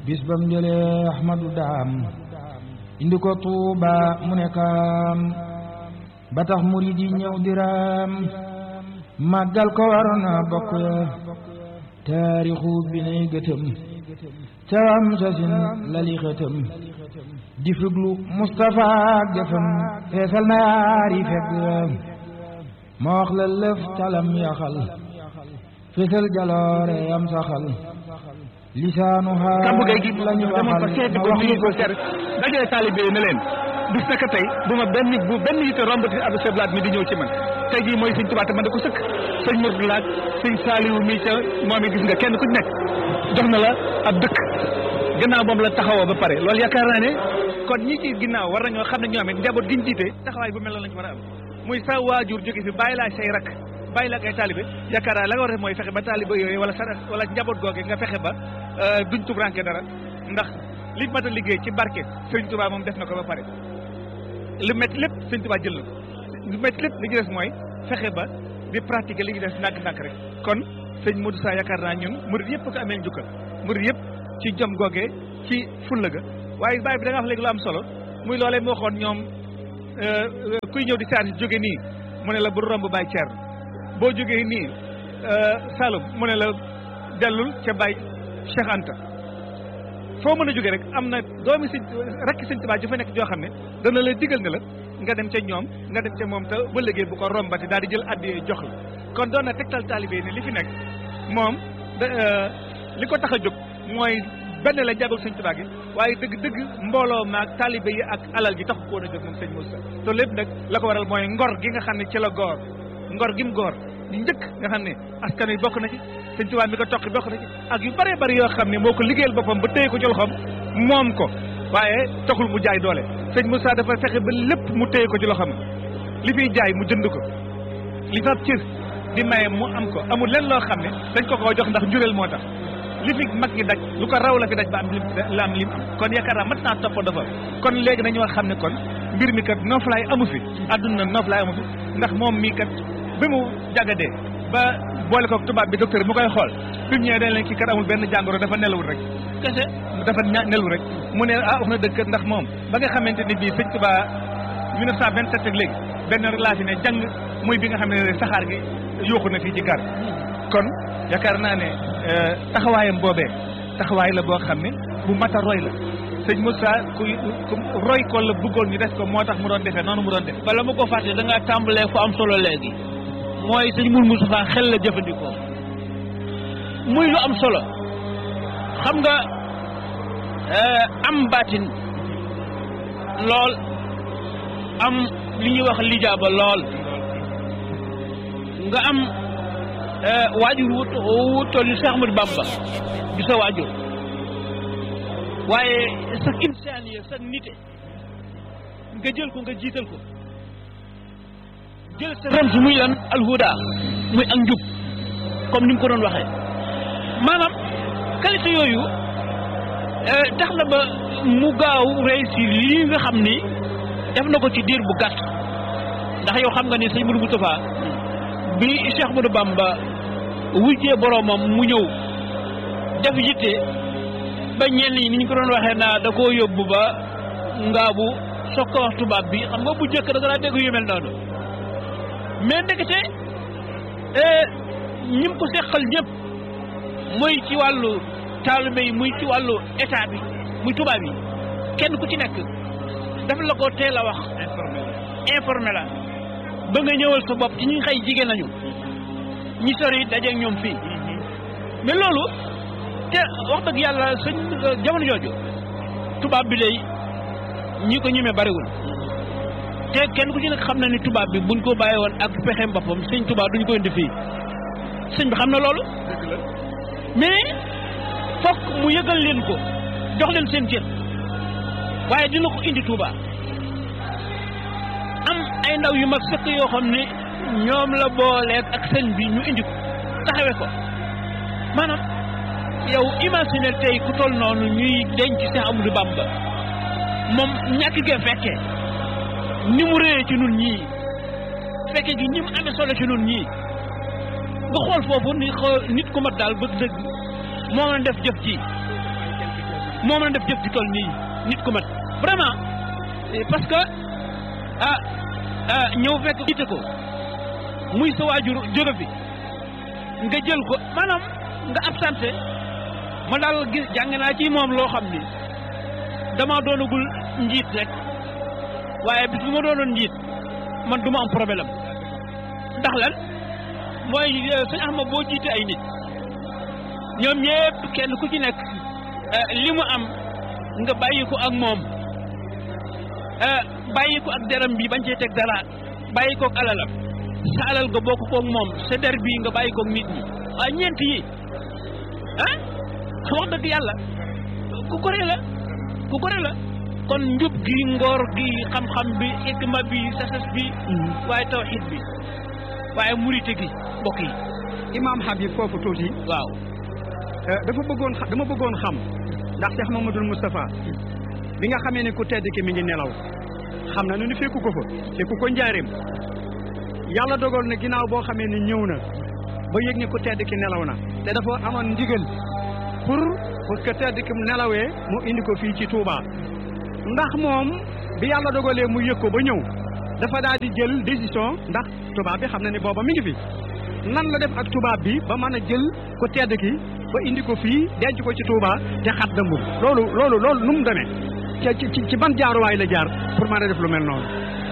bis bam jëlee ahmadu daam indi ko tuuba mu ne kaam ba tax murid yi ñëw diraam màggal ko waroon na bokk ya taarixu bi nay gëtëm cawam sasin lali xëtëm di fuglu Mustapha gëfam feesal na yaari fekk ma wax la lëf calam yaxal feesal jaloore yam saxal lisaanu xaal kàmbu gay gi lañu demoon waxal fa seeti ma ko wax nuyu lu ko seet dajale taalibe yi ne leen bis naka tey bu ma benn bu benn yitte rombati Abdou Seblaat mi di ñëw ci man tey jii mooy sëñ Tuubaa te man da ko sëkk sëñ Mourtala ak sëñ Saaliwu mi ca moom it gis nga kenn ku ci nekk jox na la ab dëkk gannaaw moom la taxawoo ba pare loolu yaakaar naa ne kon ñi ci ginnaaw war nañoo xam ne ñoom it njaboot giñ jiite taxawaay bu mel noonu lañ ci war a am muy sa waajur jóge fi bàyyi laa say rak bàyyi la ak ay taalibe yaakaar naa la nga war a def mooy fexe ba taalibe yooyu wala sa wala njaboot googe nga fexe ba duñ tubranke dara ndax li mat a liggéey ci barke sëñ Tuubaa moom def na ko ba pare lu métti lépp sëñ Tuubaa jël na ko lu métti lépp li ñu des mooy fexe ba di pratiquer li ñu des ndànk-ndànk rek kon sëñ Modou Sa yaakaar naa ñun murid yëpp ko amee njukkal murid yëpp ci jom googee ci fulla ga waaye bàyyi bi da nga wax léegi lu am solo muy loolee moo waxoon ñoom kuy ñëw di saar si jóge nii mu ne la bu romb Baye Thierno boo jógee nii Saloum mu ne la dellul ca Baye Cheikh Anta foo mën a jógee rek am na doomi sëñ rekk sëñ Tuubaa ju fa nekk joo xam ne dana la digal ne la nga dem ca ñoom nga dem ca moom te ba liggéey bu ko rombati daal di jël addi jox la kon doon na tegtal taalibe yi ne li fi nekk moom da li ko tax a jóg mooy benn la jàggal sëñ Tuubaa gi waaye dëgg-dëgg mbooloo maag taalibe yi ak alal gi tax ko woon a jóg moom sëñ Moussa te lépp nag la ko waral mooy ngor gi nga xam ne ci la goor ngor gi mu goor ñu njëkk nga xam ne askan wi bokk na ci sëñ Tuubaa mi ko toqi bokk na ci ak yu bëree bëri yoo xam ne moo ko liggéeyal boppam ba téye ko ci loxoom moom ko waaye taxul mu jaay doole sëñ Moussa dafa fexe ba lépp mu téye ko ci loxoom li fiy jaay mu jënd ko li fab cër di maye mu am ko amul lenn loo xam ne dañ ko koo jox ndax njureel moo tax li fi mag ñi daj lu ko raw la fi daj ba am lim la am lim am kon yaakaar naa mat naa topp dafa kon léegi dañu war xam ne kon mbir mi kat noflaay amu fi àdduna noflaay amu fi ndax moom mii kat bi mu jagadee ba boole ko tubaab bi docteur mu koy xool bi mu ñëwee dañ leen kii kat amul benn jàngoro dafa nelawul rek kese dafa nelawul rek mu ne ah wax na dëgg ndax moom ba nga xamante ni bii sëñ Tuubaa 1927 ak léegi benn rek laa fi ne jàng muy bi nga xam ne saxaar gi yóoxu na fii ci gar kon yaakaar naa ne taxawaayam boobee taxawaay la boo xam ne bu mat a roy la sëñ Moussa ku ku roy ko la bëggoon ñu def ko moo tax mu doon defee noonu mu doon def bala ma ko fàtte da ngaa tàmbalee fu am solo léegi mooy sëñ Mour Moustapha xel la jëfandikoo muy lu am solo xam nga am baatin lool am li ñuy wax lijaaba lool nga am waajur wu wu toll ni Cheikh Ahmadou Bamba di sa waajur waaye sa insaaniya sa nite nga jël ko nga jiital ko jël sa rems muy lan alhuda muy ak njub comme ni mu ko doon waxee maanaam qualité yooyu tax na ba mu gaaw réussir lii nga xam ni def na ko ci diir bu gàtt ndax yow xam nga ni sëñ Mourou Moustapha bi Cheikh Ahmadou Bamba wujjee boroomam mu ñëw def yitte ba ñenn ñi ni ñu ko doon waxee naa da koo yóbbu ba ngaabu soog ko wax tubaab bi xam nga bu njëkk da nga daa dégg yu mel noonu mais ndekete ñi ko seqal ñëpp muy ci wàllu taalibe yi muy ci wàllu état bi muy tubaab yi kenn ku ci nekk dafa la ko teel a wax informé la ba nga ñëwal sa bopp ci ñi xëy jigéen nañu ñi sori dajeeg ñoom fii mais loolu te wax dëgg yàlla sëñ jamono jooju tubaab bi lay ñi ko ñemee bariwul te kenn ku ci nekk xam na ni tubaab bi buñ ko bàyyi woon ak pexeem boppam sëñ tubaab duñ ko indi fii sëñ bi xam na loolu mais fokk mu yëgal leen ko jox leen seen cër waaye dina ko indi Touba am ay ndaw yu mag sëkk yoo xam ne ñoom la booleeg ak sëñ bi ñu indi ko taxawe ko maanaam yow imaginer tey ku toll noonu ñuy denc Cheikh Amadou Bamba moom ñàkk gee fekkee ni mu réyee ci nun ñii fekke gi ni mu amee solo ci nun ñii nga xool foofu ni xool nit ku mat daal bëgg dëgg moo mën def jëf ji moo mën a def jëf ji toll nii nit ku mat vraiment parce que ah ah ñëw fekk jiite ko muy sa waajur jóge fi nga jël ko maanaam nga absenté ma daal gis jàng naa ci moom loo xam ni dama doonagul njiit rek waaye bis bu ma doonoon njiit man du ma am problème ndax lan mooy sëñ Ahmad boo jiite ay nit ñoom ñëpp kenn ku ci nekk li mu am nga bàyyi ko ak moom bàyyi ko ak deram bi bañ cee teg dara bàyyi ko ak alalam sa alal nga bokk koog moom sa der bii nga bàyyi koog nit ñi waaye ñeent yi ah wax dëgg yàlla ku gore la ku gore la kon njub gi ngoor gi xam-xam bi ikma bi sasas bi waaye tawxid bi waaye murite gi mbokk yi imaam Habib foofu tuuti waaw dafa bëggoon dama bëggoon xam ndax Cheikh Mamadou Moustapha bi nga xamee ne ku tedd ki mi ngi nelaw xam na nu ni fekku ko fa fekku ko njaareem yàlla dogal na ginnaaw boo xamee ni ñëw na ba yëg ni ku tedd ki nelaw na te dafa amoon ndigal pour pour que tedd ki nelawee mu indi ko fii ci Touba ndax moom bi yàlla dogalee mu yëg ko ba ñëw dafa daal di jël décision ndax tubaab bi xam na ni booba mi ngi fi nan la def ak tubaab bi ba mën a jël ku tedd ki ba indi ko fii denc ko ci Touba te xat dëmbul loolu loolu loolu nu mu demee ci ci ci ban jaaruwaay la jaar pour mën a def lu mel noonu.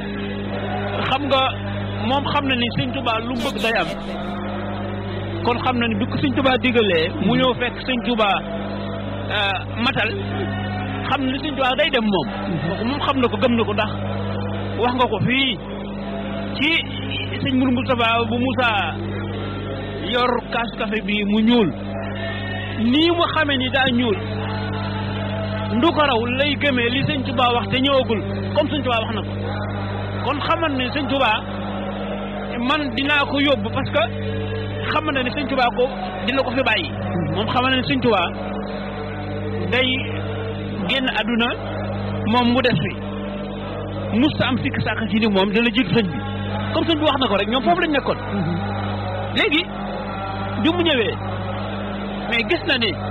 xam nga moom xam na ni sëñ Touba lu mu bëgg day am kon xam na ni bi ko sëñ Touba digalee mu ñëw fekk sëñ Touba matal xam na ni sëñ Touba day dem moom. moom xam na ko gëm na ko ndax wax nga ko fii ci sëñ Mourou Moustapha bu Moussa yor kaas café bi mu ñuul nii mu xamee ni daa ñuul. ndu ko raw lay gëmee li sëñ Touba wax te ñëwagul comme sëñ Touba wax na ko kon xamal ne sëñ Touba man dinaa ko yóbbu parce que xamal na ne sëñ Touba ko dina ko fi bàyyi moom xamal na ne sëñ Touba day génn àdduna moom mu des fi musta am sikk sàkk ci ni moom dina jiitu sëñ bi comme sëñ bi wax na ko rek ñoom foofu lañ nekkoon léegi bi mu ñëwee mais gis na ni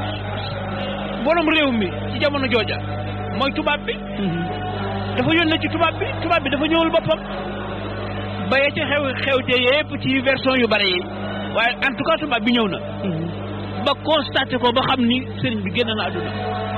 borom réew mi ci jamono jooja mooy tubaab bi dafa yónnee ci tubaab bi tubaab bi dafa ñëwul boppam ba ya ca xew xewte yépp ci version yu bare yi waaye en tout cas tubaab bi ñëw na ba constaté ko ba xam ni sëriñ bi génn na àdduna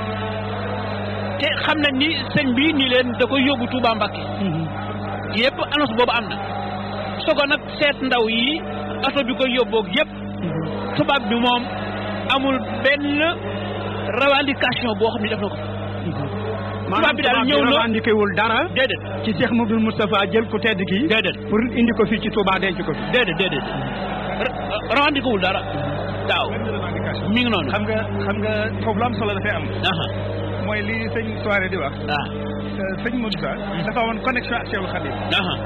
te xam nañ ni sëñ bi ni leen da koy yóbbu Touba Mbacké yépp annonce boobu am na soo ko nag seet ndaw yi oto bi koy yóbboog yépp tubaab bi moom amul benn revendication boo xam ne def na ko. tubaab bi daal ñëw na revendiqué wul dara. déedéet ci Cheikh Mouhamadoul Moustapha jël ku tedd ki. déedéet pour indi ko fii ci Touba denc ko fi. déedéet déedéet revendiqué wul dara. daaw mi ngi noonu. xam nga xam nga foofu lu am solo dafay am. mooy li sëñ soirée di wax. ah sëñ Moussa. dafa amoon connexion ak Cheikhul Khadim.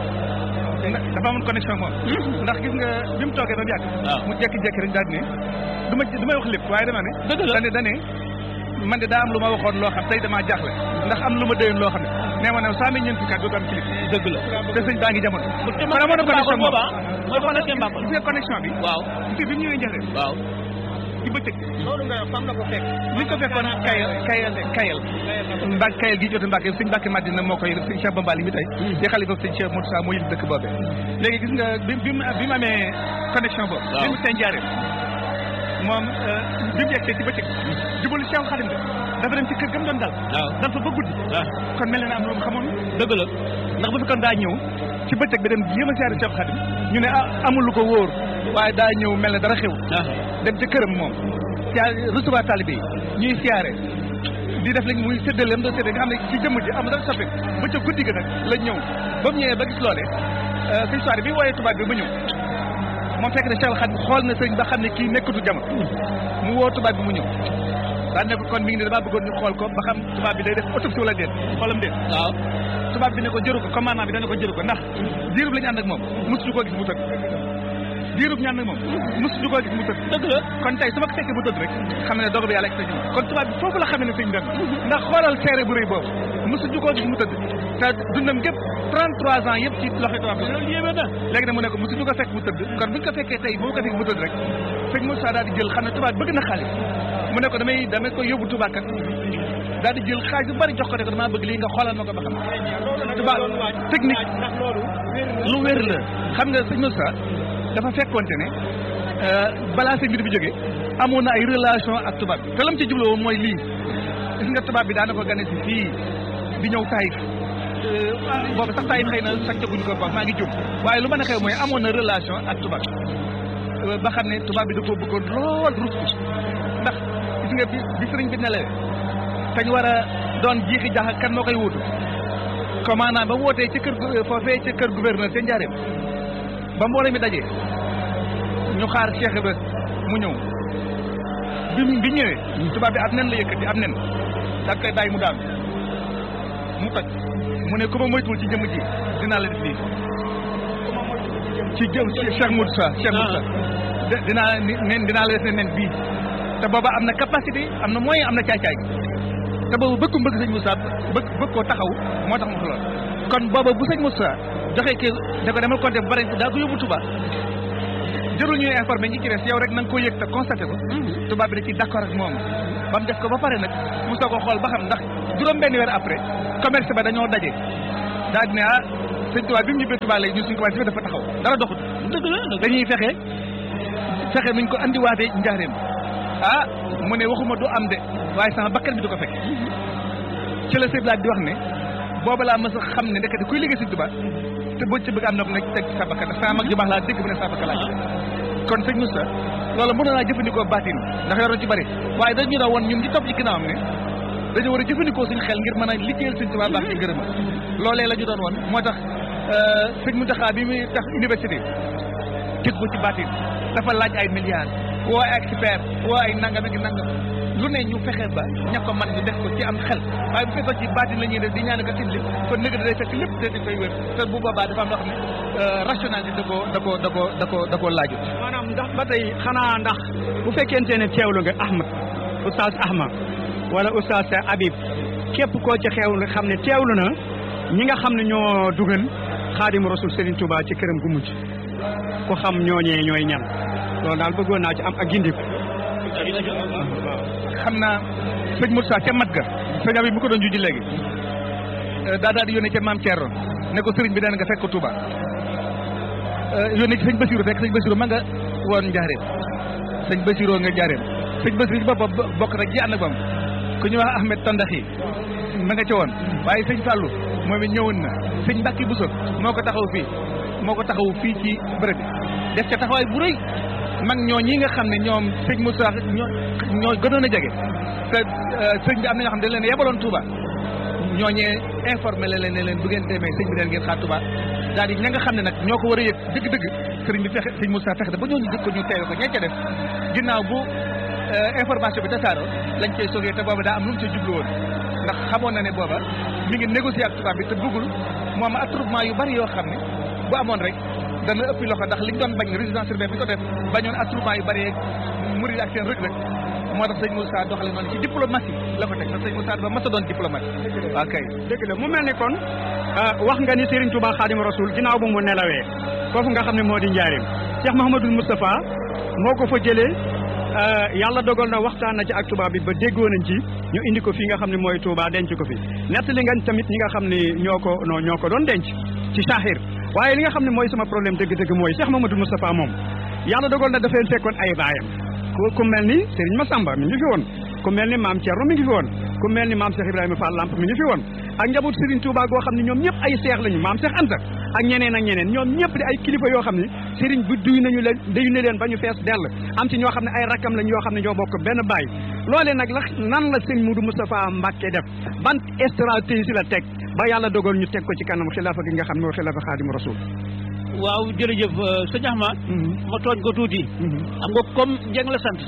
dafa amoon connexion moom. ndax gis nga bi mu toogee ba mu yàgg. waaw mu jékki-jékki rek daal di ne du ma du may wax lépp waaye dama ne. dëgg la dane dane man de daa am lu ma waxoon loo xam tey damaa jaaxle ndax am lu ma déyoon loo xam ne nee ma ne saa mi ñeent fukki at dootu am kilif dëgg la te sëñ baa ngi jamono te man amoon na connexion moom mooy connexion Mbakol gis nga connexion bi waaw gis nga bi mu ñëwee njëriñ waaw ci bëccëg loolu nga fan la ko fekk. li ko fekkoon kayal kayal kayal mbak kayal gi jote Mbàkke sëñ Mbàkke Madina moo koy sëñ Cheikh Bambali mi tey di xalifa sëñ Cheikh Moussa moo yëg dëkk boobee léegi gis nga bi bi mu bi mu amee connexion boobu bi mu seen jaaree moom bi mu yegsee ci bëccëg jubalu Cheikh Khadim de dafa dem ci kër gam doon dal waaw dal fa ba guddi kon mel na ne am lu mu xamoon dëgg la ndax bu fekkoon daa ñëw ci bëccëg bi dem jéem a siyaare Cheikh Khadim ñu ne ah amul lu ko wóor waaye daa ñëw mel ne dara xew dem ci këram moom siyaare recevoir talibé yi ñuy siyaare di def léegi muy séddale am doon séddale nga xam ne ci jëmm ji am dara soppi ba ca guddi ga nag la ñëw ba mu ñëwee ba gis loole sëñ soirée bi wooyee tubaab bi ba ñëw moom fekk ne Cheikh Khadim xool na sëñ ba xam ne kii nekkatu jamono mu woo tubaab bi mu ñëw daan ne ko kon mi ngi ne damaa bëggoon ñu xool ko ba xam tubaab bi day def autopsie wala déet xoolam déet waaw tubaab bi ne ko jëru ko commandant bi dana ko jëru ko ndax diirub la ñu ànd ak moom mosuñu koo gis mu tëdd diirub ñu ànd ak moom mosuñu koo gis mu tëdd dëgg la kon tey su ma ko fekkee mu tëdd rek xam ne dogal bi yàlla ak sa ñëw kon tubaab bi foofu la xamee ne sëñ dem ndax xoolal seere bu rëy boobu mosuñu koo gis mu tëdd te dundam gépp 33 ans yëpp ci loxo tubaab bi loolu yéeme na léegi nag mu ne ko mosuñu ko fekk mu tëdd kon buñ ko fekkee tey bu ko fekk mu tëdd rek sëñ Moussa daal di jël xam ne tubaab bëgg na xaalis mu ne ko damay damay ko yóbbu tubaab kat daal di jël xaalis bu bari jox ko ne ko damaa bëgg lii nga xoolal ma ko ba xam tubaab technique lu wér la xam nga sëñ Moussa dafa fekkonte ne balaa sëñ bi di fi jógee amoon na ay relation ak tubaab bi te lam ci jubloo mooy lii gis nga tubaab bi daana ko gane si fii di ñëw Taïf boobu sax Taïf xëy na sàccaguñ ko baax maa ngi jum waaye lu mën a xew mooy amoon na relation ak tubaab ba xam ne tubaab bi da koo bëggoon lool rus ko ndax gis nga bi bi sëriñ bi nelawee kañ war a doon jiixi jaxa kan moo koy wuutu commandant ba wootee ci kër foofee ci kër gouverneur ca Njaareem ba mbooloo mi dajee ñu xaar Cheikh Ibra mu ñëw bi bi ñëwee tubaab bi ab nen la yëkkati ab nen daal koy bàyyi mu daal mu toj mu ne ku ma moytuwul ci jëmm ji dinaa la def lii ci jëm Cheikh Moussa Cheikh Moussa dinaa nen dinaa la def ne nen bii te booba am na capacité am na moyen am na caay-caay te boobu bëgg bëgg sëñ Moussa bëgg bëgg koo taxaw moo tax mu lool kon booba bu sëñ Moussa joxee kii da ko demal compté bu bari daa ko yóbbu Touba jërul ñuy informé ñi ci des yow rek na nga ko yëg te constaté ko tubaab bi da ci d'accord ak moom ba mu def ko ba pare nag mu soog a xool ba xam ndax juróom benn weer après commerce ba dañoo daje daal di ne ah sëñ tubaab bi mu ñibbee Touba léegi ñun suñu commerce bi dafa taxaw dara doxut dëgg la dañuy fexe fexe nuñ ko andiwaatee njaareem ah mu ne waxuma du am de waaye sama bakkan bi du ko fekk ci la sëñ di wax ne booba laa mës a xam ne ndekete kuy liggéey sëñ tubaab te boo ci bëgg am na ko nekk teg sa bakkan ndax sama mag ju baax laa dégg bu ne sa bakkan laa kon sëñ Moussa loolu mën naa jëfandikoo baatin ndax yor na ci bëri waaye dañu doon woon ñun di topp ci ginnaawam ne dañu war a jëfandikoo suñu xel ngir mën a liggéeyal sëñ Tuubaa baax ci ngërëma loolee la ñu doon woon moo tax sëñ Mountakha bi muy tax université teg ko ci baatin dafa laaj ay milliards woo ay expert woo ay nangam ak nangam lu ne ñu fexe ba ña ko man ñu def ko ci am xel waaye bu fekkoon ci baatin la ñuy def di ñaan ko indi kon nëgg day fekk lépp te di koy wér te bu boobaa dafa am loo xam ne rationalité da koo da koo da koo da koo da koo laaju maanaam ndax ba tey xanaa ndax bu fekkente ne teewlu nga Ahmad oustaz Ahmad wala oustaz Habib képp koo ci xeewlu xam ne teewlu na ñi nga xam ne ñoo dugal xaadimu rasul Serigne Touba ci këram gu mujj ku xam ñooñee ñooy ñan loolu daal bëggoon naa ci am ak gindiku xam naa sëñ Moussa ca mat ga sëñ Habib bu ko doon juji léegi daa daal di yónnee ca maam Thierno ne ko sëriñ bi daan nga fekk ko Touba yónnee ci sëñ Basirou fekk sëñ Basirou ma nga woon njaareem sëñ Basirou nga njaareem sëñ Basirou ci boppam bokk rek ji ànd ak bam ku ñuy wax Ahmed Tandaxi ma nga ca woon waaye sëñ Fallou moom it ñëwoon na sëñ Mbacke Bousso moo ko taxaw fii moo ko taxaw fii ci bërëb bi def ca taxawaay bu rëy mag ñoo ñi nga xam ne ñoom sëñ Moussa ñoo ñoo gënoon a jege te sëñ bi am na ñoo xam ne dañ leen yebaloon Touba ñooñee informé la leen ne leen bu ngeen demee sëñ bi leen ngeen xaar Touba daal di ña nga xam ne nag ñoo ko war a yëg dëgg-dëgg sëriñ bi fexe sëñ Moussa fexe ba ñooñu jëkk ko ñu teewe ko ñee ca def ginnaaw bu information bi tasaaroo lañ cey sogee te booba daa am lu mu ca jublu woon ndax xamoon na ne booba mi ngi négocier ak tubaab bi te bëggul mu am attroupement yu bari yoo xam ne bu amoon rek dana ëppi loxo ndax liñ doon bañ résidence urbaine bi ko def bañoon attroupement yu bari yeeg murid ak seen rëg rek moo tax sëñ Moussa doxale noonu ci diplomatie la ko teg ndax sëñ Moussa dafa mas a doon diplomate waaw kay dëgg la mu mel ni kon wax nga ni Serigne Touba Khadim Rasoul ginnaaw bu mu nelawee foofu nga xam ne moo di njaarim Cheikh Mouhamadoul Moustapha moo ko fa jëlee yàlla dogal na waxtaan na ci ak tubaab bi ba déggoo nañ ci ñu indi ko fii nga xam ne mooy Touba denc ko fi nettali nga tamit ñi nga xam ne ñoo ko non ñoo ko doon denc ci saaxir waaye li nga xam ne mooy sama problème dëgg-dëgg mooy Cheikh Mouhamadoul Moustapha moom yàlla dogal na dafa leen fekkoon ay baayam ku ku mel ni Serigne Massamba mi ngi fi woon ku mel ni maam Thierno mi ngi fi woon ku mel ni maam Cheikh Ibrahima Fall Lamp mi ngi fi woon ak njaboot Serigne Touba goo xam ne ñoom ñëpp ay seex lañu maam Cheikh Anta ak ñeneen ak ñeneen ñoom ñëpp di ay kilifa yoo xam ne Serigne bu duy nañu leen duy na leen ba ñu fees dell am ci ñoo xam ne ay rakkam lañ yoo xam ne ñoo bokk benn baay loolee nag la nan la Serigne Moudou Moustapha Mbacké def ban stratégie la teg ba yàlla dogal ñu teg ko ci kanam xilaafa gi nga xam ne mooy xilaafa Xaadimu Rasuul waaw jërëjëf sëñ Axma ma tooñ ko tuuti xam nga comme Dieng la sant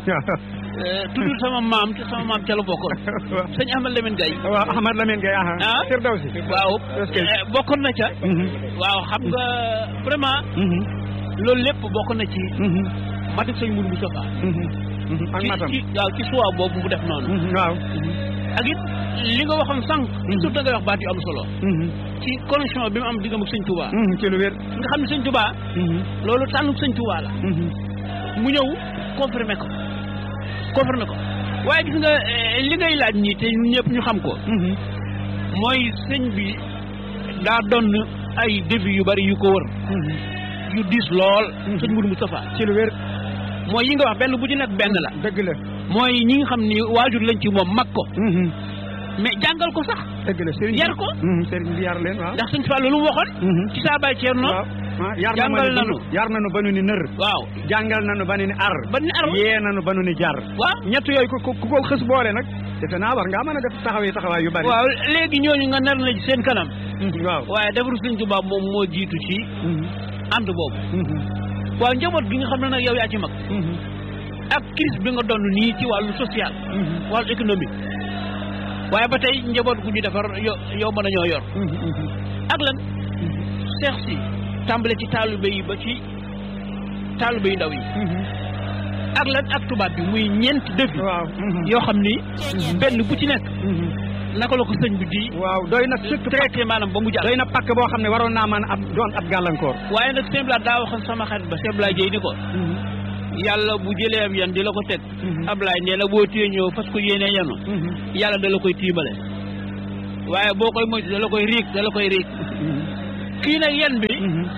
tuddul sama maam te sama maam ca la bokkoon sëñ Ahmad Lamine Gaye waaw Ahmad Lamine Gaye ah Firdawsi waaw bokkoon na ca waaw xam nga vraiment loolu lépp bokk na ci matik sëñ Moudou Moustapha ak matam ci waaw ci suwaa boobu mu def noonu waaw ak it li nga waxoon sànq surtout da ngay wax baat yu am solo ci connexion bi mu am diggam ak sëñ Touba ci lu wér nga xam ne sëñ Touba loolu tànnu sëñ Touba la mu ñëw confirmé ko confirmé ko waaye gis nga eh, li ngay laaj nii te ñun ñëpp ñu xam ko mooy sëñ bi daa doon ay défi yu bari yu ko wër yu diis lool sëñ Moudou Moustapha ci lu wér mooy yi nga wax benn bu ci nekk benn la dëgg la mooy ñi nga xam ni waajur lañ ci moom mag ko mais jàngal ko sax dëgg la sëriñ bi Yar ko? sëriñ bi yar leen waaw ndax sëñ Fallou lu mu waxoon ci saa baay Ceerno waaw ah, yar na ma jàngal ni nanu. bunu- yar nanu ba nu ni nër waaw jàngal nanu ba nu ni ar ba ni ar yee nanu ba nu ni jar waaw ñett yooyu ku ku ku ko xës boole nag defe naa war ngaa mën a def taxawee taxawaay yu bari waaw léegi ñooñu nga nar na ci seen kanam Mhm, waaw waaye defaru sëñ Tuubaa moom moo jiitu ci Mhm, ànd boobu mhm, waaw njaboot gi nga xam ne nag yow yaa ci mag mhm, ak crise bi nga doon nii ci wàllu social mhm, wàllu économique waaye ba tey njaboot gu ñu defar yo yow mën a ñoo yor mhm, mhm. ak lan seex si tàmbale ci taalibe yi ba ci taalibe yu ndaw yi ak lan ak tubaab bi muy ñeent défi waaw mhm, yoo xam ni benn bu ci nekk mhm. naka la ko sëñ bi di waaw doy na sëkk traité maanaam ba mu jàll doy na pakk boo xam ne waroon naa mën ab doon ab gàllankoor waaye nag sëñ Blas daa waxoon sama xarit ba sëñ Blas Jéy ni ko yàlla bu jëlee am yan di la ko teg Ablaye nee na boo téye ñëw fas ko yéenee yanu yàlla da la koy tiimale waaye boo koy moytu da la koy riig da la koy riig kii nag yan bi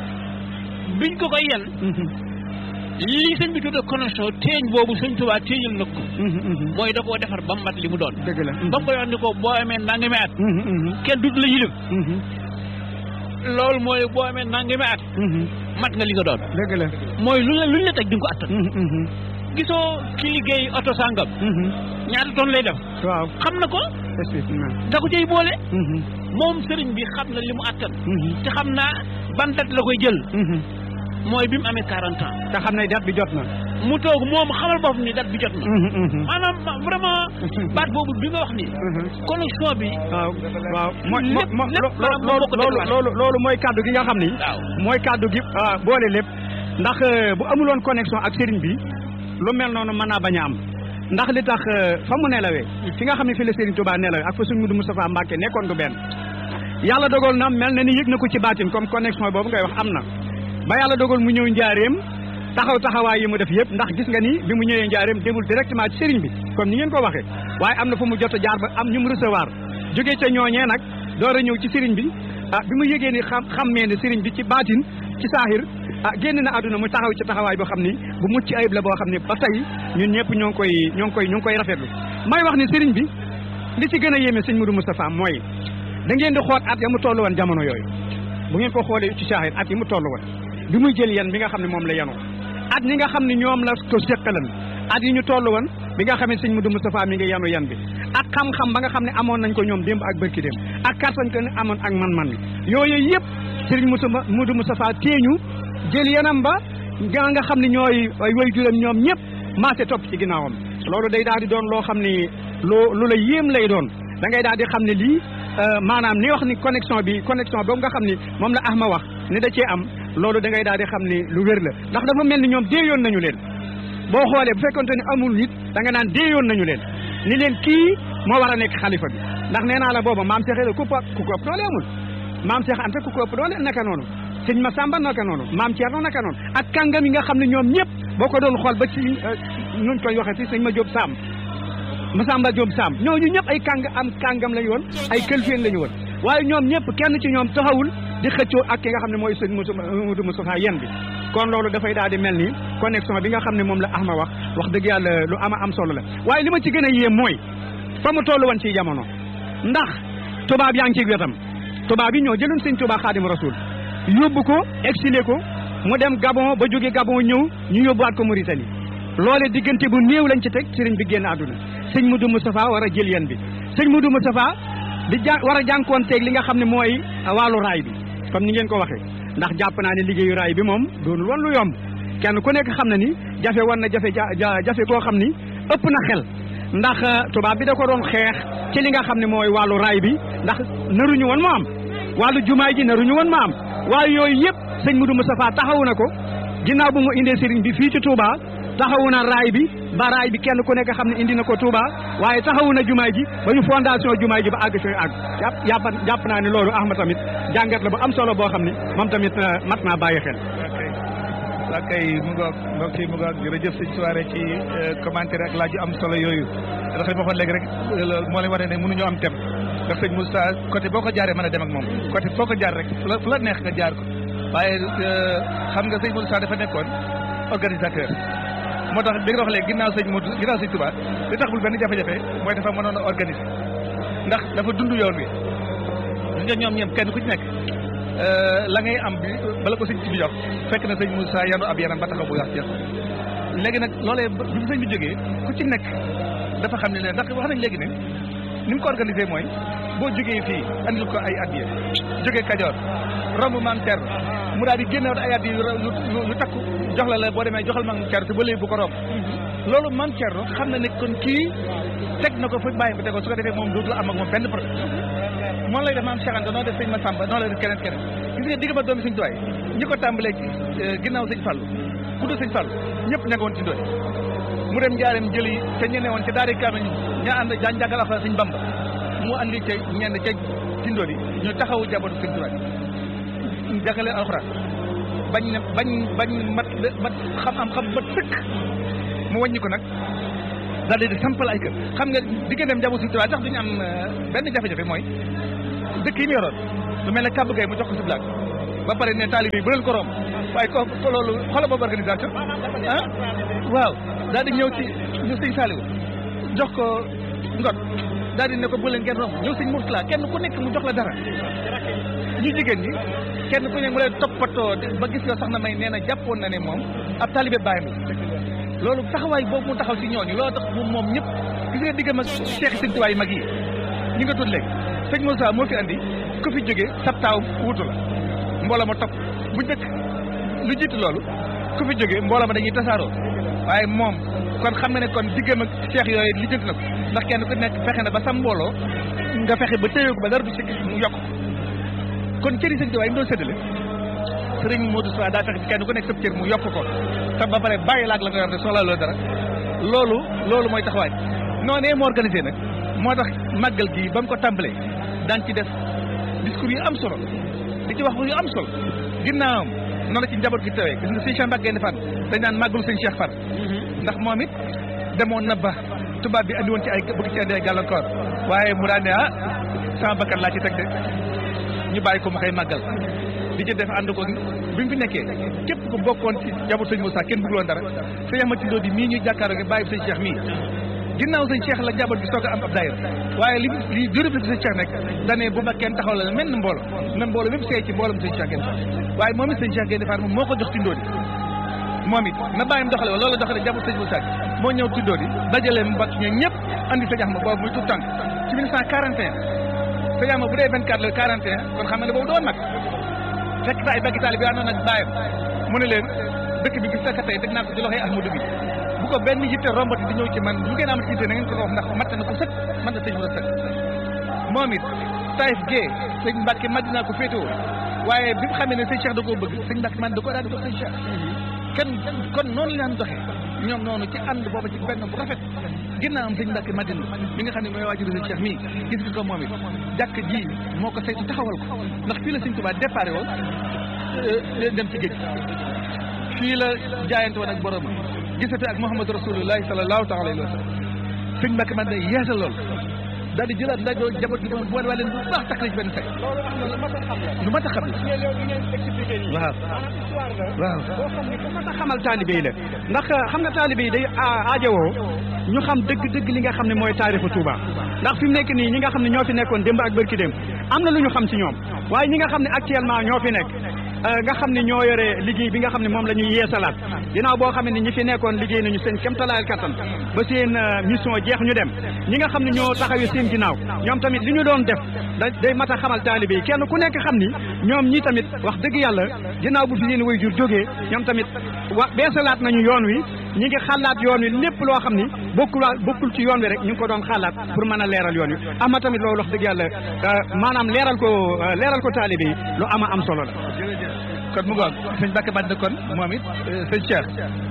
biñ ko koy yan lii sëñ bi tudde connexion téeñ boobu sëñ Tuubaa téeñal na ko mooy da koo defar ba mu mat li mu doon dëgg la ba mu koy wax ni ko boo amee nangami at kenn dut la yilif loolu mooy boo amee nangami at mat nga li nga doon dëgg la mooy lu la luñ la teg di nga ko attan gisoo ki liggéey oto sàngam ñaata tonne lay def waaw xam na ko effectivement da ko cay boole moom sëriñ bi xam na li mu attan te xam naa ban date la koy jël mooy bi mu amee 40 ans te xam ne dat bi jot na mu toog moom xamal boppam ni date bi jot na maanaam vraiment baat boobu bi nga wax ni connexion bi waaw waaw mooy lépp mo lépp maanaam moo ko loolu dégluwaat. loolu loolu mooy kaddu gi nga xam ni waaw mooy kaddu gi ah, boole lépp ndax euh, bu amuloon connexion ak sëriñ bi lu mel noonu mën naa bañ a am ndax li tax euh, fa mu nelawee fi nga xam ne fi la Sëriñ Tuubaa nelawee ak fa suñ Mudu Moustapha Mbàkke nekkoon du benn yàlla dogal na mel na ni yëg na ko ci baatin comme connexion boobu ngay wax am na ba yàlla dogal mu ñëw njaareem taxaw taxawaay yi mu def yëpp ndax gis nga ni bi mu ñëwee njaareem demul directement ci sëriñ bi comme ni ngeen ko waxee waaye am na fu mu jot a jaar ba am ñu mu recevoir jógee ca ñooñee nag door a ñëw ci sëriñ bi ah bi mu yëgee ni xam xammee ne sëriñ bi ci baatin ci saaxir ah génn na àdduna mu taxaw ci taxawaay boo xam ni bu mucc ayib la boo xam ni ba tey ñun ñëpp ñoo ngi koy ñoo ngi koy ñoo ngi koy rafetlu may wax ni sëriñ bi li ci gën a yéeme sëñ Moudou Moustapha mooy da ngeen di xool at ya mu toll woon jamono yooyu bu ngeen ko xoolee ci saaxir at yi mu toll woon bi muy jël yan bi nga xam ne moom la yanoo at ñi nga xam ne ñoom la ko seqalan at yi ñu toll woon bi nga xam ne sëñ Moudou Moustapha mi ngi yanu yan bi ak xam-xam ba nga xam ne amoon nañ ko ñoom démb ak bërki démb ak kartan ko ne amoon ak man-man bi yooyu yëpp sëriñ Moussa Moudou Moustapha teeñu jël yanam ba nga nga xam ne ñooy ay way juram ñoom ñëpp maase topp ci ginnaawam loolu day daal di doon loo xam ni loo lu la yéem lay doon da ngay daal di xam ne lii maanaam ni wax ni connexion bi connexion boobu nga xam ni moom la Ahma wax ni da cee am loolu da ngay daal di xam ni lu wér la ndax dafa mel ni ñoom déeyoon nañu leen boo xoolee bu fekkonte ni amul nit da nga naan déeyoon nañu leen ni leen kii moo war a nekk xalifa bi ndax nee naa la booba maam Cheikh la ku ko ku ko ëpp doole amul maam Cheikh Anta ku ko ëpp doole naka noonu sëñ Massamba naka noonu maam Thierno naka noonu ak kàngam yi nga xam ne ñoom ñëpp boo ko doon xool ba ci nuñ koy waxee ci sëñ ma Diop Sam Massamba Diop Sam ñooñu ñëpp ay kàng am kàngam lañu woon ay këlfeen lañu woon waaye ñoom ñëpp kenn ci ñoom taxawul di xëccoo ak ki nga xam ne mooy sëñ Moudou Moustapha yen bi kon loolu dafay daal di mel ni connexion bi nga xam ne moom la Ahma wax wax dëgg yàlla lu ama am solo la waaye li ma ci gën a yéem mooy fa mu toll woon ci jamono ndax tubaab yaa ngi ci wetam tubaab yi ñoo jëloon sëñ Tuubaa Xaadimu Rasuul yóbbu ko exilé ko mu dem Gabon ba jóge Gabon ñëw ñu yóbbuwaat ko Mauritanie loole diggante bu néew lañ ci teg sëriñ bi génn àdduna sëñ Moudou Moustapha war a jël yen bi sëñ Moudou Moustapha di ja war a jànkoonteeg li nga xam ne mooy wàllu raay bi comme ni ngeen ko waxee ndax jàpp naa ne liggéeyu raay bi moom doonul woon lu yomb kenn ku nekk xam na ni jafe woon na jafe jafe koo xam ni ëpp na xel ndax tubaab bi da ko doon xeex ci li nga xam ne mooy wàllu raay bi ndax naruñu woon mu am wàllu jumaay ji naruñu woon mu am waaye yooyu yëpp sëñ Moudou Moustapha taxawu na ko ginnaaw bu mu indee sëriñ bi fii ci Touba taxawu na raay bi ba raay bi kenn ku nekk xam ne indi na ko Touba waaye taxawu na jumaay ji ba ñu fondation jumaay ji ba àgg fi àgg jàpp jàpp jàpp naa ne loolu Ahma tamit jàngat la bu am solo boo xam ne moom tamit mat naa bàyyi xel. waa kay mu ngoog mbokk yi mu ngoog jërëjëf sëñ soirée ci commentaire ak laaj yu am solo yooyu ndax li ma waxoon léegi rek loolu moo leen wane ne mënuñoo am tem ndax sëñ Moussa côté boo ko jaaree mën a dem ak moom côté foo ko jaar rek fu la fu la neex nga jaar ko waaye xam nga sëñ Moussa dafa nekkoon organisateur moo tax bi nga wax léegi ginnaaw sëñ Modou ginnaaw sëñ Touba li tax bul benn jafe-jafe mooy dafa mënoon a organiser ndax dafa dund yoon wi gis nga ñoom ñoom kenn ku ci nekk la ngay am bi bala ko sëñ ci bi jox fekk na sëñ Moussa yanu ab yaram ba taxaw bu wax jeex léegi nag loolee bi fi sëñ bi jógee ku ci nekk dafa xam ne ne ndax wax nañ léegi ne ni mu ko organisé mooy boo jógee fii andil ko ay addiya jógee Kajoor romb maam Thierno mu daal di génnewaat ay addiya yu yu takku jox la la boo demee joxal maam Thierno te ba léegi bu ko romb loolu maam Thierno xam na ne kon kii teg na ko fa bàyyi fa tegoo su ko defee moom dootul am ak moom benn problème moom lay def maam Cheikh Anta noo def sëñ Massamba noonu lay def keneen keneen gis nga digg ba doomi sëñ Tuwaay ñi ko tàmbalee ci ginnaaw sëñ Fallou ku dul sëñ Fallou ñëpp ña nga woon ci ndoy mu dem njaareem jëli te ñene woon ca daari kaamil ña ànd jaan jàngal alxuraan sëñ Bamba mu andi ca ñenn ca tindóor yi ñu taxawu jabootu sëñ Tuwaay jàngaleen alxuraan bañ ne bañ bañ mat mat xam am xam ba tëkk mu wàññi ko nag daal di sampal ay kër xam nga digganteem njabootu sëñ Tuwaay tax duñu am benn jafe-jafe mooy dëkk yi mu yoroon lu mel ne kàbb gay mu jox ko si blaag ba pare ne taalibe yi bu leen ko romb waaye ko ko loolu xoolal boobu organisation ah waaw daal di ñëw ci ñu sëñ Saliou jox ko ngot daal di ne ko bu leen ngeen romb ñëw sëñ Mourtala kenn ku nekk mu jox la dara ñu jigéen ñi kenn ku ne mu leen toppatoo ba gis nga soxna may nee na jàppoon na ne moom ab taalibe bàyyam la loolu taxawaay boobu mu taxaw ci ñooñu loolu tax moom moom ñëpp gis nga diggam ak Cheikh sëñ Tuwaay mag yi ñi nga tudd léegi sëñ Moussa moo fi andi ku fi jógee sab taaw wutu la mbooloo ma topp bu njëkk lu jiitu loolu ku fi jógee mbooloo ma dañuy tasaaroo waaye moom kon xam nga ne kon diggam ak cheikh yooyu li jënt na ko ndax kenn ku nekk fexe na ba sam mbooloo nga fexe ba téye ko ba dara du si mu yokk kon cëri sëñ Tuubaa yi mu doon séddale sëriñ Modou Sow daa fexe kenn ku nekk sab cër mu yokk ko te ba pare bàyyi laag la nga yor ne soxla loolu dara loolu loolu mooy taxawaay noonee mu organisé nag moo tax màggal gi ba mu ko tàmbalee daan ci def discours yu am solo di ci wax yu am solo ginnaawam noonu la ci njaboot gi tawee gis nga sëñ Cheikh Mbacke Gaïndé Fatma dañ naan màggalu sëñ Cheikh Far ndax moom it demoon na ba tubaab bi andi woon ci ay bëgg ci andi ay gàllankoor waaye mu daan ne ah sama bakkan laa ci teg de ñu bàyyi ko mu koy màggal di ci def ànd ko bi mu fi nekkee képp ku bokkoon ci njaboot sëñ Moussa kenn bëgguloon dara sëñ Amady Ndo di mii ñuy jàkkaarloo gi bàyyi sëñ Cheikh mii ginnaaw sëñ Cheikh la njaboot gi soog a am ab daayira waaye li li jurub la sëñ Cheikh nekk dane bu ma kenn taxaw la mel na mbooloo na mbooloo même seey ci mbooloom sëñ Cheikh Gaïndé Fatma waaye moom it sëñ Cheikh Gaïndé Fatma moom moo ko jox tindóo di moom it na bàyyim doxale woon loolu la doxale njaboot sëñ Moussa moo ñëw tindóo di dajale mu bokk ñoom ñëpp andi sëñ Axma boobu muy tout tànk ci 1941 sëñ Axma bu dee 24 la 41 kon xam nga ne boobu doon mag fekk fa ay baggi taali bi àndoon ak bàyyam mu ne leen dëkk bi gis nga tey teg naa ko ci loxoy Ahmadou bi bu ko benn yitte rombati di ñëw ci man lu ngeen am ci yitte na ngeen ko wax ndax mat na ko sëkk man na sëñ mu sëkk moom it Taïf Guèye sëñ Mbacke Madina ko féetewoo waaye bi mu xamee ne sëñ Cheikh da koo bëgg sëñ Mbacke man da koo daal di jox sëñ Cheikh kenn kon noonu la ñu doxee ñoom noonu ci ànd booba ci benn bu rafet ginnaaw am sëñ Mbacke Madina mi nga xam ne mooy waajuru sëñ Cheikh mii gis nga ko moom it jàkk ji moo ko saytu taxawal ko ndax fii la sëñ Touba déparé woon dem ci géej fii la jaayante woon ak borom gisate ak Muhammadu Rasulullahi sallallahu taala alayhi wa sallam sëñ Mbacke man day yeesal lool daal di jëlaat ndax doo jaboot gi moom boole waa leen bu baax takk ci benn say lu mat a xam la waaw waaw boo xam ne ku mat a xamal taalibe yi la ndax xam nga taalibe yi day aajowoo ñu xam dëgg dëgg li nga xam ne mooy taarixu Touba ndax fi mu nekk nii ñi nga xam ne ñoo fi nekkoon démb ak bërki démb am na lu ñu xam ci ñoom waaye ñi nga xam ne actuellement ñoo fi nekk nga xam ne ñoo yore liggéey bi nga xam ne moom la ñuy yeesalaat ginnaaw boo xam ne ñi fi nekkoon liggéey nañu seen kéemtalaayal kattan ba seen mission jeex ñu dem ñi nga xam ne ñoo taxawee seen ginnaaw ñoom tamit li ñu doon def da day mat a xamal taalibe yi kenn ku nekk xam ni ñoom ñi tamit wax dëgg yàlla ginnaaw bu fi seen way jur jógee ñoom tamit wa beesalaat nañu yoon wi ñi ngi xalaat yoon wi lépp loo xam ni bokkul bokkul ci yoon wi rek ñu ngi ko doon xalaat pour mën a leeral yoon wi ama tamit loolu wax dëgg yàlla maanaam leeral ko leeral ko taalibe yi lu ama am solo la kon mu ngoog sëñ Mbacke Madina kon moom it sëñ Cheikh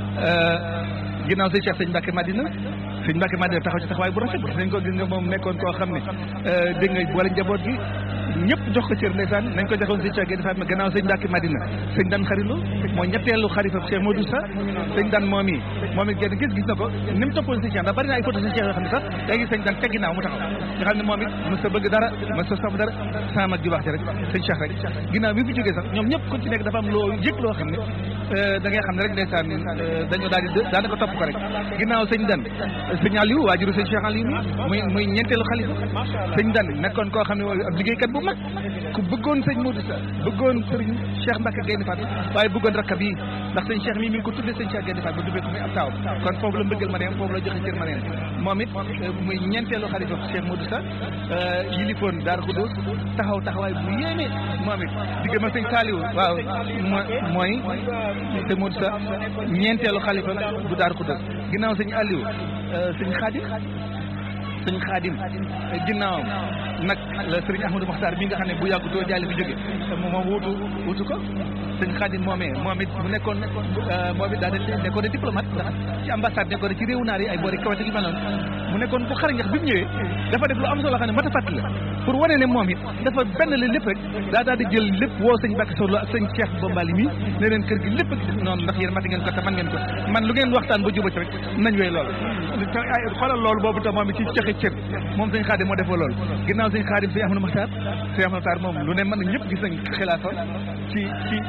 ginnaaw sëñ Cheikh sëñ Mbacke Madina sëñ Mbacke Madina taxaw ci taxawaay bu rafet gis nañ ko gis nga moom nekkoon koo xam ne dégg nga boole njaboot gi ñëpp jox ko cër ndeysaan nañ ko joxoon sëñ Cheikh Gaïndé Fatma gannaaw sëñ Mbacke Madina sëñ Dan Xarilo mooy ñetteelu xarifa Cheikh Modou Sa sëñ Dan moom yi moom it genn gis gis na ko ni mu toppoon sëñ Cheikh ndax bari na ay photo sëñ Cheikh yoo xam ne sax day gis sëñ Dan ca ginnaaw mu taxaw nga xam ne moom it mës a bëgg dara mës a sam dara sama mag ju baax ci rek sëñ Cheikh rek ginnaaw bi fi jógee sax ñoom ñëpp ku ci nekk dafa am loo yëg loo xam ne da ngay xam ne rek ndeysaan dañoo daal di daanaka topp ko rek ginnaaw sëñ Dan sëñ Aliou waajuru sëñ Cheikh Aliou mi muy muy ñeenteelu xalifa sëñ Dan nekkoon koo xam ne ab liggéeykat bu mag ku bëggoon sëñ Modou Sa bëggoon sëriñ Cheikh Mbacke Gaïndé Fatma waaye bëggoon rakkab yi ndax sëñ Cheikh mii mi ngi ko tuddee sëñ Cheikh Gaïndé Fatma ba dubbee ko muy ab taaw kon foofu la mbëggal ma neem foofu la joxe cër ma neem moom it muy ñeenteelu xalifa Cheikh Modou Sa yilifoon Daaru Xudoos taxaw taxawaay bu yéeme moom it digg ma sëñ Saliou waaw mooy sëñ Modou Sa ñeenteelu xalifa bu Daaru Xudoos ginnaaw sëñ Aliou sëñ Khadim sëñ Xaadim ginnaawam nag la sëriñ Ahmadou Mokhtar mi nga xam ne bu yàggu doo jaay la fi jóge moom wutu wutu ko sëñ Xaadim moomee moom it mu nekkoon moom it daa de nekkoon de diplomate ndax ci ambassade nekkoon ci réewu naar yi ay boori kawate gi mel noonu mu nekkoon bu xarañ bi mu ñëwee dafa def lu am solo xam ne mat a fàttali la pour wane ne moom it dafa benn la lépp rek daa daal di jël lépp woo sëñ Bakk Sow ak sëñ Cheikh Bombali mi ne leen kër gi lépp gi noonu ndax yéen mati ngeen ko te man ngeen ko man lu ngeen waxtaan ba juba ci rek nañ wéy loolu xoolal loolu boobu tam moom it ci joxe cër moom sëñ Xaadim moo defoo loolu ginnaaw sëñ Xaadim sëñ Ahmadou Maxtaar sëñ Ahmadou Maxtaar moom lu ne mën na ñëpp gis nañ xilaafa ci ci